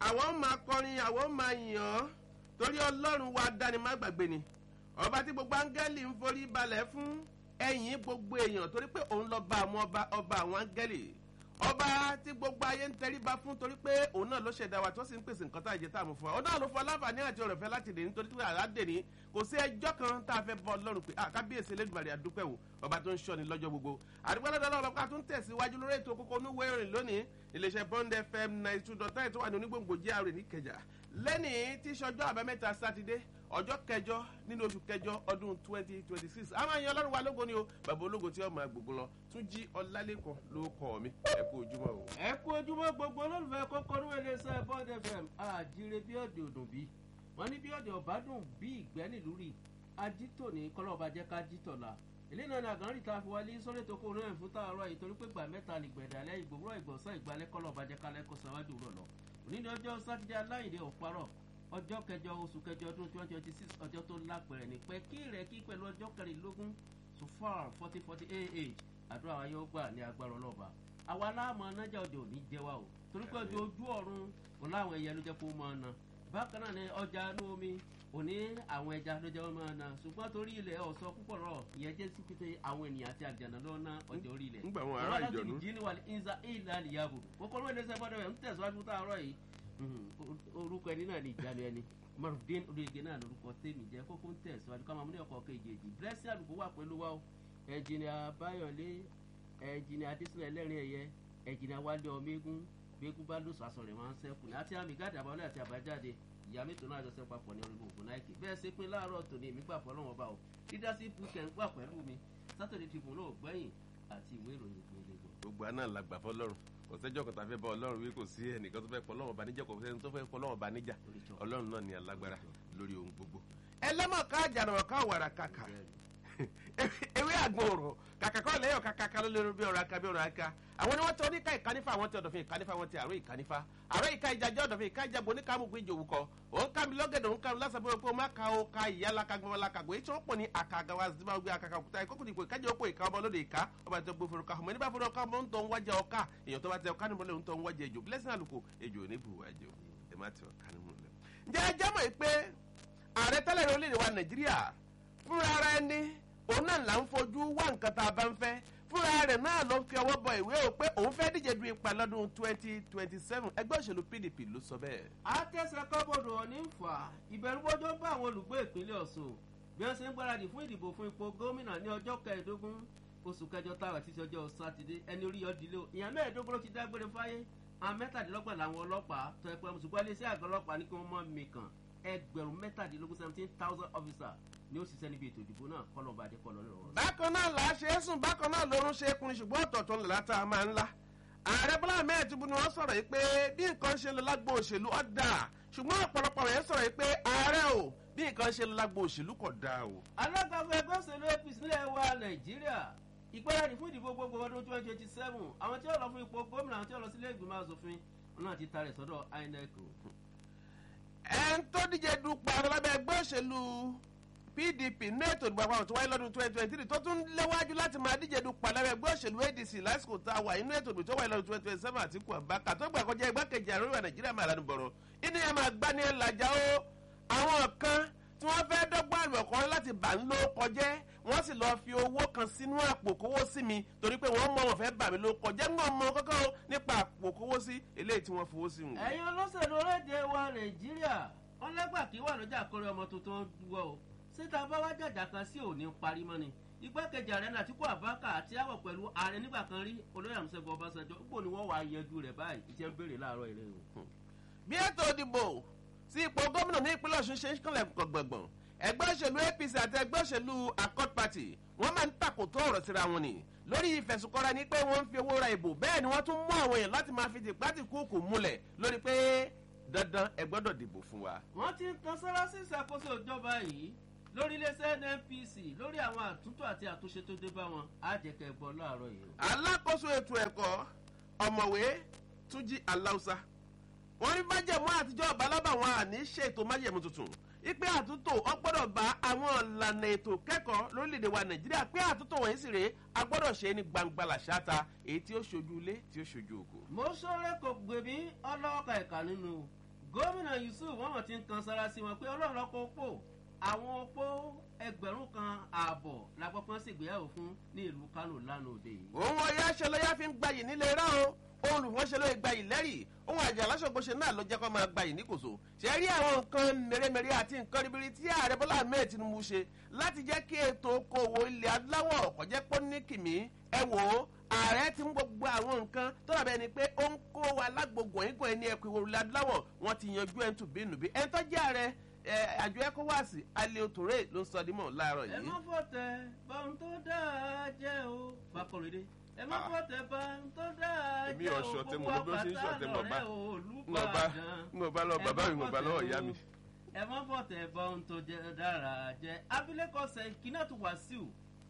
àwọn máa kọrin àwọn máa yàn án torí ọlọ́run wa dání má gbàgbé ni ọba tí gbogbo áńgẹ́lì ń forí balẹ̀ fún ẹ̀yìn gbogbo èèyàn torí pé òun lọ bá àwọn ọba ọba àwọn áńgẹ́lì ọba tí gbogbo ayé ń tẹríba fún torí pé òun náà ló ṣẹ̀dá wa tó sì ń pèsè nǹkan tá a jẹ tá a mú fún wa òun náà ló fọ aláǹfààní àti ọ̀rọ̀ fẹ́ láti dè nítorí pé àládè ní kò sí ẹjọ́ kan tá a fẹ́ bọ́ ọlọ́run pé kábíyèsí elédùmarè àdúpẹ́ wò ọba tó ń ṣọ́ni lọ́jọ́ gbogbo àdúgbò lọ́dọ̀ ọlọ́run ká tún tẹ̀síwájú lórí ètò kókó onúwé ìrìn lónìí iléeṣẹ́ bond fm ninety two dot nine tó wà ní onígbòǹgbò gr níkẹjà lẹ́nìí tí sọjọ́ àbámẹ́ta sátidé ọjọ́ kẹjọ nínú oṣù kẹjọ ọdún twenty twenty six a máa yan ọlọ́run wa lógo ni o bàbá ológo tí ọmọ àgbègbè lọ tún jí ọlálẹ́kan ló kọ́ mi ẹ kú ojúmọ́ o. ẹ kú ojúmọ́ gbogbo olólùfẹ́ kọ́kọ́ ní iléeṣẹ́ bond fm àjíire bí ọ̀dẹ̀ òdùn bí wọ́n ní bí ọ̀dẹ̀ ọ̀bádùn bí ìgbẹ́ nílùú rí ajítò ní kọ́lọ́ọ̀bá jẹ́ ká jítọ̀ la ilé náà ní àgànrí ta fi wálé sórí ètò kóòrùn ẹ̀ fún tààrọ̀ yìí torí pé gbà mẹ́ta ní gbẹ̀dálẹ́ ìgbòwúrọ̀ ìgbọ̀nsán ìgbàlẹ́ kọ́lọ́ọ̀bá jẹ́ kálẹ́ kó sáwájú rọ̀ lọ òní ní ọjọ́ sátidé aláìdé òparọ̀ ọjọ́ kẹjọ oṣù kẹjọ ọdún twenty twenty six ọjọ́ tó lápẹ̀rẹ̀ ní pẹ́ kí rẹ̀ kí pẹ̀lú ọjọ́ kẹrìnlélógún so far forty forty ah àdúrà wa yóò gbà ní agbára ọlọ́ba àwa láàmú anájà ọjà òní jẹ wa o torí pé ọjọ́ ojú ọ̀run kò láwọn ẹyẹ ló jẹ́ kó máa na bákan náà ní ọjà inú omi òní àwọn ẹja ló jẹ́ wọ́n máa na ṣùgbọ́n torí ilẹ̀ ọ̀sọ́ púpọ̀ rọ̀ ìyẹn jẹ́ sí pété àwọn ènìyàn àti àjànà ló ná ọjà orí ilẹ̀. ńgbà wọn ará ìjọ̀nù. jí ni wà ní ìza ìlà nìyàbò kókóró ẹlẹ́sẹ̀ bọ́dọ̀ rẹ̀ ń tẹ̀síwájú táàárọ̀ yìí orúkọ ẹni náà ní ìjánu ẹni marufdin oríyege náà lórúkọ tèmi jẹ́ kókó ń tẹ̀síwájú ká máa mú ní ọkọ̀ kejì blessing àlùkò wà pẹ̀lú wa o ẹ̀jìnìà báyọ̀lé ẹ̀jìnìà adésínà ẹlẹ́rìn ẹ̀yẹ ẹ̀jìnìà wálé ọmọ eégún gbégún bá lóṣù aṣọ rẹ̀ máa ń sẹ́kù ní àti àmì gáàdì àbáwọlé àti àbájáde ìyá mẹ́tò náà jọ sẹ́pà pọ̀ ní orí gbogbo náìkì bẹ́ẹ̀ ṣe pín láàárọ̀ tòní èmi gbà fọ́ lọ́wọ́ bá o leadership weekend wà pẹ̀lú mi saturday tribune náà gbẹ̀yìn àti ìwé ìròyìn ìpínlẹ̀ èkó. gbogbo àná la gbà fọlọ́run kò sẹ́jọ́ kan tá a fẹ́ bá ọlọ́run wí kò sí ẹnìkan tó fẹ́ pọ̀ lọ́wọ́ bá níjà kò sẹ́ni tó fẹ́ pọ̀ lọ́wọ́ bá níjà ọlọ́run náà ni alágbára lórí ohun gbogbo. ẹlẹ́mọ̀ ká àjànà ká wàrà kàkà ewé àgbọn ọ̀rọ̀ kàkà kọ́ lẹ́yọ̀ kàkà ká ló lérò bí ọ̀rọ̀ aka bí ọ̀rọ̀ aka àwọn ni wọ́n tẹ oníka ìkánífà àwọn tẹ ọ̀dọ̀fin ìkánífà àwọn tẹ àrò ìkánífà àrò ìka ìjàjẹ́ ọ̀dọ̀fin ìka ìjàgbọ́ oníka amúgbó ìjòwú kọ òun ká mi lọ́gẹ̀dẹ̀ òun ká mi lásán pé ó má ka ó ka ìyá laka gbọmọ laka gbọ́ èyí tí wọ́n pọ̀ ní àkàgà wa zimá gbé àkàkà òkúta ìkókò dìpọ̀ ìkájẹ́ òpó ìka ọmọ lóde ìka ọba tó gbé fúnra ọmọ nígbà fúnra ọkọ ọmọ ń tọ́ ń wájà ọkà èèyàn tó bá tẹ ọkà nímọ̀lẹ́ ń tọ́ ń wájà ejò blessing àlùkò ejò ní bùwà ejò ẹ má tẹ ọkà nímọ̀lẹ́. ǹjẹ́ ẹ jẹ́ mọ̀ pé ààrẹ tẹ́lẹ̀ ní orílẹ̀-èdè wa nàìjíríà fúnra ara ẹni òun náà là ń fojú wá nǹkan tá a bá ń fẹ́ fúnra rẹ̀ náà ló fi ọwọ́ bọ ìwé o pé òun fẹ́ díje du ipa lọ́dún twenty twenty seven ẹgbẹ́ òṣèlú pdp ló sọ bẹ́ẹ̀. àtẹ̀sẹ̀ kọ́bọ̀dù ọ̀ní ń fà ìbẹ̀rùbọ́jọ́ bá àwọn olùgbé ìpínlẹ̀ ọ̀sùn bí wọ́n ṣe ń gbáradì fún ìdìbò fún ipò gómìnà ní ọjọ́ kẹẹ̀ẹ́dógún oṣù kẹjọ táwa títí ọjọ́ sátidé ẹni orí ọdílé o ìyàn mẹ́ẹ̀ẹ́dógún ló ti dágbére fáyé àwọn mẹ́tàdínlọ́gbọ̀n làwọn ọlọ́pàá tó ẹ pé ṣùgbọ́n iléeṣẹ́ àgọ́ ọlọ́pàá ní kí wọ́n mọ̀ mí kàn ẹgbẹ̀rún mẹ́tàdínlógún seventeen thousand officer ni ó ṣiṣẹ́ níbi ètò ìdìbò náà kọ́ lọ́ba adékọ́ lọ́rọ̀ rẹ̀. bákan náà là á ṣe é sùn bákan náà lórun ṣe é kunni ṣùgbọ́n ọ̀tọ̀ọ̀tọ̀ ńlá tá a máa ń la. ààrẹ bọ́lá ahmed tinubu ni wọ́n sọ̀rọ̀ yìí pé bí nǹkan ṣe lọ lágbo òṣèlú ọ̀dà ṣùgbọ́n ọ̀pọ̀lọpọ̀ rẹ̀ sọ̀rọ̀ yìí pé ààrẹ o bí nǹkan ṣe lọ lágbo òṣèlú kò dáa o. alága fún ẹgbẹ́ òṣèlú apc nílẹ̀ wa nàìjíríà ìgbáradì fún ìdìbò gbogbo ọdún twenty twenty seven àwọn tí ó lọ fún ipò gómìnà àwọn tí ó lọ sílé ìgbìmọ̀ asòfin náà ti tarẹ̀ sọ́dọ̀ inec o. ẹ̀ ń tó díje dupò àwọn lábẹ́ ẹgbẹ́ òṣèlú pdp ní ètò ìdìbò àpapọ̀ tó wáyé lọ́dún twenty twenty three tó tún léwájú láti máa díje dupò àlẹ́ ẹgbẹ́ òṣèlú adc lásìkò tá a wà inú ètò ìdìbò tó wáyé lọ́dún twenty twenty seven àtìkù àbákà tó gbà kọjá igbákejì ààrẹ ìwà nàìjíríà máa lánàá bọ̀rọ̀ inú yẹn máa gbá ní ẹ̀làjà ó àwọn kan tí wọ́n fẹ́ dọ́gbọ́n àlù ọ̀kan láti bà ń ló kọjẹ́ wọ́n sì lọ́ọ́ fi owó kan sínú àpò kówó sí mi torí pé wọ́n mọ wọn fẹ́ bà mí ló kọjẹ́ ń gbọ́n mọ kọ́kọ́ nípa àpò kówó sí eléyìí tí wọ́n fowó sí wọn. ẹ̀yin olóṣèlú orílẹ̀-èdè wa nàìjíríà wọ́n lẹ́gbà kí wà lọ́jà kórè ọmọ tuntun wọ́ o síta bá wá jàjà kan sí òní parí mọ́ni igbákejì ààrẹ nàtíkù àbákà àti àwọ̀ pẹ̀lú ààrẹ nígbà kan rí olóyè àmúṣẹ́gun ọbaṣanjọ́ gbò ni wọ́n wà á yanjú rẹ̀ báyìí ìṣẹ́ ń béèrè láàárọ̀ ìrẹ́ o. bí ètò ìdìbò sí ipò gómìnà ní ìpínlẹ̀ ọ̀ṣun ṣe ń kànlẹ̀ gbọ̀ngbọ̀n ẹgbẹ́ òṣèlú apc àti ẹgbẹ́ òṣèlú accord party wọ́n máa ń tàkòtò ọ̀rọ̀ síra wọn ni lórí ìfẹ̀sùnkọ́ra ní pé wọ́n ń fi owó ra ìbò bẹ́ẹ̀ ni wọ́n tún mú àwọn èèyàn láti máa fi tìpátì kúùkù múlẹ̀ lórí pé dandan ẹ gbọ́dọ̀ dìbò fún wa. wọ́n ti ń kan sára sí ìṣàkóso ìjọba yìí lórí iléeṣẹ́ nnpc lórí àwọn àtúntò àti àtúnṣe tó dé bá wọn á jẹ́ kẹ́ ẹ gbọ́ láàárọ̀ yìí. alákòóso ètò ẹ̀kọ́ ọ̀mọ̀wé túnjí aláùsá wọ́n ní májẹ̀mú àtijọ́ ọ̀bálábà wọn àní ṣètò májẹ̀mú tuntun ipe àtúntò ọ gbọ́dọ̀ bá àwọn ìlànà ètò kẹ́kọ̀ọ́ lórílẹ̀‐èdè wa nàìjíríà pé àtúntò wọ̀nyí sì rèé a gbọ́dọ̀ ṣe é ní gbangba làṣáta èyí tí ó ṣojú ilé tí ó ṣojú oko. mo sọ̀rọ̀ kò gbèmí ọlọ́ọ̀ka ẹ̀ka nínú gómìnà yusuf wọn mọ̀ ti ń kan sára sí wọn pé ọlọ́run lọ́kọ́ opó àwọn opó ẹgbẹ̀rún kan ààbọ̀ làgbọ́pọ́n ṣègbéyàwó fún ní ìlú kánò lánàá òde yìí. òun ọ̀yá ṣẹlẹ́yà fi ń gbayì nílé rá o olùwọ́nṣẹ́ ló gbayì lẹ́rì ohun àjà aláṣọgbọ́sẹ̀ náà ló jẹ́ kó máa gbayì níkòso ṣe rí àwọn nǹkan mèremère àti nǹkan ribiri tí ààrẹ bọ́lá ahmed tinubu ṣe láti jẹ́ kí ètò okòwò ilẹ̀ adúláwọ̀ kò jẹ́ pọ́ ní kìmí ẹ wò ó ààrẹ ti ń gbogbo àwọn nǹkan tó dàbẹ́ ni pé ó ń kó wa lágbogbo ẹ̀yìnkàn ẹni ẹ̀kọ́ ìwòrò ilẹ̀ adúláwọ̀ wọn ti yanjú ẹ̀ ń tù bínú bí ẹ̀ ń tọ́jú ààrẹ àjọ ecowas alẹ́ òtòrè ló ń sọ dímọ̀ láàárọ̀ ẹ yìí. má fọ̀tẹ̀ bọ́n tó dáa jẹ́ o bákọ̀rẹ́dẹ́ ẹ má fọ̀tẹ̀ bọ́n tó dáa èmi jẹ́ o ọ̀ṣọ́ tẹ gbogbo mọ̀ bí ó ṣe ń ṣọ̀tẹ̀ mọ̀ bá àpáta lọ́rẹ́ ń lọ bá olùbàdàn. ń lọ bá lọ bàbá mi ń lọ bá lọ́wọ́ ìyá mi. ẹ má fọ̀tẹ̀ bọ́n tó dára jẹ́ abilékọ sẹ́kínàtù wàsíù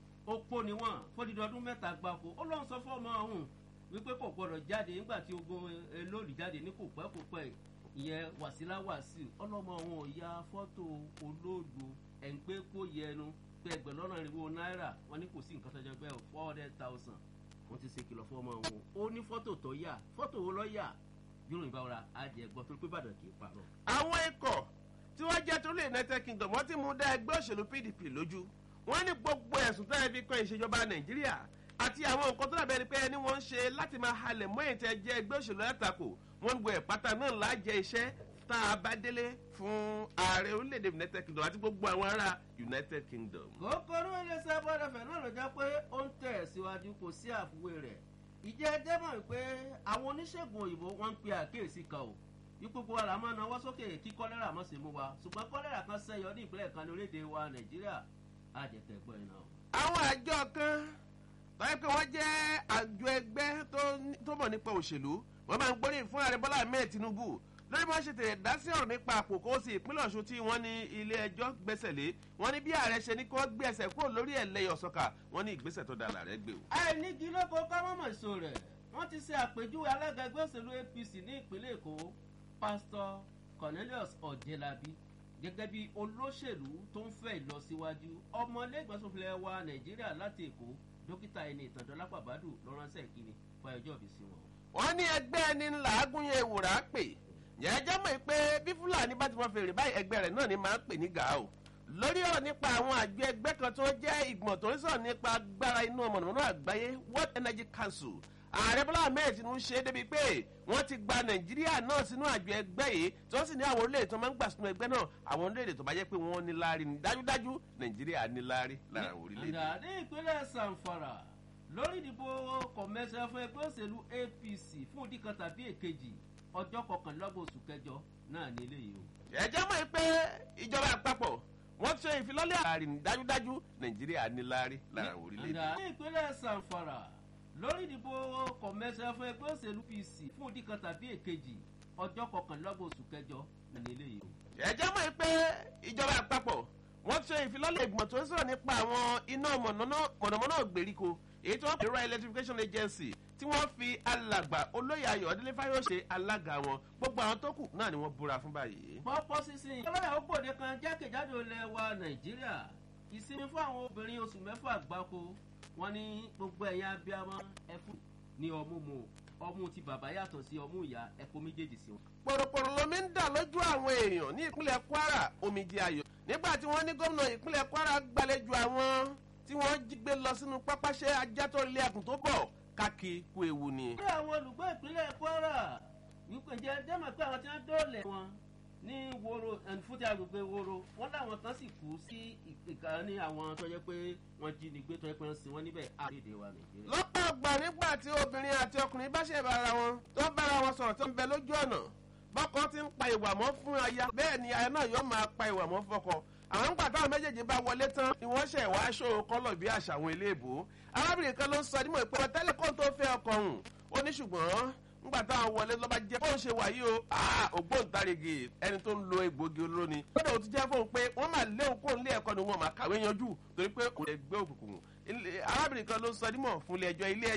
opó ni wọ́n fódìdí ọdún mẹ́ta gbáko ó lọ́n sọ fọ́ọ̀mù ọ̀hún wípé kò gbọdọ̀ jáde nígbà tí ogun elóòlì jáde ní kò pẹ́ kò pẹ́ ìyẹn wàsílà wàsíù ọlọ́mọ wọn ò ya fọ́tò olóògbé ẹ̀ ń pé kó yẹnu pé ẹgbẹ̀rún lọ́nà ìrìnwó náírà wọn ní kò sí nǹkan tọ́jọ́ bẹ́ẹ̀ four hundred thousand wọ́n ti ṣe kìlọ̀ fún ọmọ wọn ó ní fọ́tò tó yà fọ́tò wo lọ́ yà yóò rìn báwọra àjẹ gbọ́ torí pé ìbàdàn kì í parọ́. àwọn ikọ̀ tí wọ́n jẹ́ torí united kingdom wọ́n ti mú dá ẹgbẹ́ òṣèlú pdp lójú wọ́n ní gbogbo ẹ̀sùn tó yẹ fi kan ìṣèjọba nàìjíríà àti àwọn nǹkan tó dàbẹ́ ni pé ẹni wọ́n ń ṣe láti máa halẹ̀ mọ́ ètò ẹ̀jẹ̀ ẹgbẹ́ òṣèlú látakò wọ́n ń gbọ́ ẹ̀pátá náà lájẹ iṣẹ́ tá a bá délé fún ààrẹ orílẹ̀-èdè united kingdom àti gbogbo àwọn ará united kingdom. kókóró iléeṣẹ́ bọ́dẹ̀fẹ̀ náà ló jẹ́ pé ó ń tẹ̀ síwájú kò sí àfiwé rẹ̀ ìjẹ́ ẹjẹ́ mọ̀ pé àwọn oníṣègùn òyìnbó wọ́n ń pe àkíyèsí kan o ipòpò wa là máa nawọ́ sókè kí kọ́lẹ́rà mọ̀ sí mú wa ṣùgbọ́n kọ́lẹ́rà kan sẹ́yọ ní ìpínlẹ̀ kan ní orílẹ̀-èdè wa nàìjíríà àjẹtẹ̀ gbọ́ iná o. àwọn àjọ kan tọ́yẹ pé wọ́n jẹ́ àjọ ẹgbẹ́ tó- tó mọ̀ nípa òṣèlú wọ́n máa ń gbóríyìn fún ààrẹ bọ́lá ahmed tinubu lórí bí wọ́n ṣe tẹ̀lé dá sí ọ̀rọ̀ nípa àpòkó sí ìpínlẹ̀ ọ̀ṣun tí wọ́n ní ilé ẹjọ́ gbẹ́sẹ̀ lé wọ́n ní bí ààrẹ ṣe ní kí wọ́n gbé ẹsẹ̀ kúrò lórí ẹ̀lẹ́yọ̀ sọ́kà wọ́n ní ìgbésẹ̀ tó dára rẹ̀ gbé o. àìnígi lóko kámọ́mọ́ èso rẹ̀ wọ́n ti ṣe àpèjúwe alága ẹgbẹ́ òṣèlú apc ní ìpínlẹ̀ èkó pásítọ̀ cornelius ọ̀jẹ̀lábí gẹ́gẹ́ bí olóṣèlú tó ń fẹ́ ìlọsíwájú ọmọlẹ́gbẹ̀sọ̀filẹ̀ wa nàìjíríà láti èkó dókítà ẹni ìtàndọ́lápà bàdù lọ́ránṣẹ́ ìkíni fún ẹjọ́ òbí sí wọn. wọ́n ní ẹgbẹ́ ẹni ńlá agúnyẹ ìwòrán pè yẹn jẹ́ mọ̀ pé bí fúlàní bá ti mọ fèrè báyìí ẹgbẹ́ rẹ̀ náà ni máa ń pè ní gàá o lórí ọ̀rọ̀ nípa àwọn àjọ ẹgbẹ́ kan tó jẹ́ ìgbọ̀n tó ń sọ̀rọ̀ nípa agbára inú mọ̀nàmọ́ná àgbáyé world energy council ààrẹ bọ́lá ahmed tinubu ṣe é débi pé wọ́n ti gba nàìjíríà náà sínú àjọ ẹgbẹ́ yìí tí wọ́n sì ní àwọn orílẹ̀-èdè tó máa ń gbà sínú ẹgbẹ́ náà àwọn orílẹ̀-èdè tó bá jẹ́ pé wọ́n ní láárí ni dájúdájú nàìjíríà ní láárí lára àwọn orílẹ̀-èdè. Àdá ní ìpínlẹ̀ sanfara lórí ìdìbò kọ̀mẹ́sẹ̀ fún ẹgbẹ́ òṣèlú apc fún ìdí kan tàbí èkejì ọjọ́ kọkànlélọ́gbọ̀n oṣù kẹjọ náà ní eléyìí o. ẹ̀jẹ̀ mọ̀ pé ìjọba àpapọ̀ wọ́n ṣe ìfilọ́lẹ̀ ààrẹ ní dájúdájú nàìjíríà ní láárí lára àwọn orílẹ̀-èdè. Àdá ní ìpínlẹ̀ sanfara lórí ìdìbò kọ̀mẹ́sẹ̀ fún ẹgbẹ́ òṣèlú apc fún ìdí kan tàbí èkejì ọjọ́ kọkànlélọ́gbọ̀n oṣù kẹjọ náà ní eléyìí o. ẹ̀jẹ̀ mọ̀ pé ìjọba àpapọ̀ wọ́n ṣe ìfilọ́lẹ̀ ìgbìmọ̀ tó ń sọ̀rọ̀ nípa àwọn iná mọ̀nàmọ́ná ògbèríko èyí tí wọ́n pè rural electrification agency tí wọ́n fi alàgbà olóyè ayọ̀ ọdílé fáyọ̀ṣe alága wọn gbogbo àwọn tó kù náà ni wọ́n búra fún báyìí. pọ́pọ́ sísìn ọlọ́yà ó gbòde kan jákèjádò ilẹ̀ wa nàìjíríà ìsinmi fún àwọn obìnrin oṣù mẹ́fà gbáko wọn ní gbogbo ẹ̀yà abiyamọ ẹ̀fún ní ọmú mu ọmú ti bàbá yàtọ̀ sí ọmú ìyá ẹ̀kọ́ méjèèjì sí wọn. pòròpòrò lomi ń dà lójú àwọn èèyàn ní ìpínlẹ̀ kwara omijì ayọ̀ nígbà tí wọ́n ní gómìnà ìpínlẹ̀ kwara gbàlejò àwọn tí wọ́n jí gbé lọ sínú pápáṣẹ́ ajátọ́ ilé ẹkùn tó bọ̀ káàkiri kú ewu ni. bí àwọn olùgbé ìpínlẹ̀ kwara wípé jẹ́ dẹ́mọ̀ pé àwọn tí wọ́n dóòlẹ̀ wọn ní woro ẹnfúti agbègbè woro wọn láwọn kan sì kú sí ìkà ní àwọn tó yẹ pé wọ́n jí nígbé tó yẹ pé wọ́n sin wọn níbẹ̀ àrídè wa nàìjíríà. lọ́pọ̀ ọgbà nígbà tí obìnrin àti ọkùnrin bá ṣe bára wọn tó bára wọn sọ̀rọ̀ tó ń bẹ lójú ọ̀nà bọ́kọ ti ń pa ìwà mọ́ fún aya bẹ́ẹ̀ ni aya náà yóò máa pa ìwà mọ́ fọkọ àwọn ń gbà táwọn méjèèjì bá wọlé tán ni wọ́n ṣẹ̀ wá aṣọ kọ́lọ̀ bí àṣà àwọn eléèbó arábìnrin kan ló ń sọ nímọ̀ ìpè tẹ́lẹ̀ kó tó fẹ́ ọkọ hùn ó ní ṣùgbọ́n ńgbà táwọn wọlé lọ́ba jẹ́ bóun ṣe wà yìí o ògbóǹtarìgì ẹni tó ń lo egbògi olóró ni lọ́dọ̀ òtún jẹ́ fóun pé wọ́n máa léwu kó nílé ẹ̀kọ́ ni wọ́n máa kàwé yanjú torí pé kò lè gbé òkùnkùn arábìnrin kan ló ń sọ nímọ̀ fún ilé ẹjọ́ ilé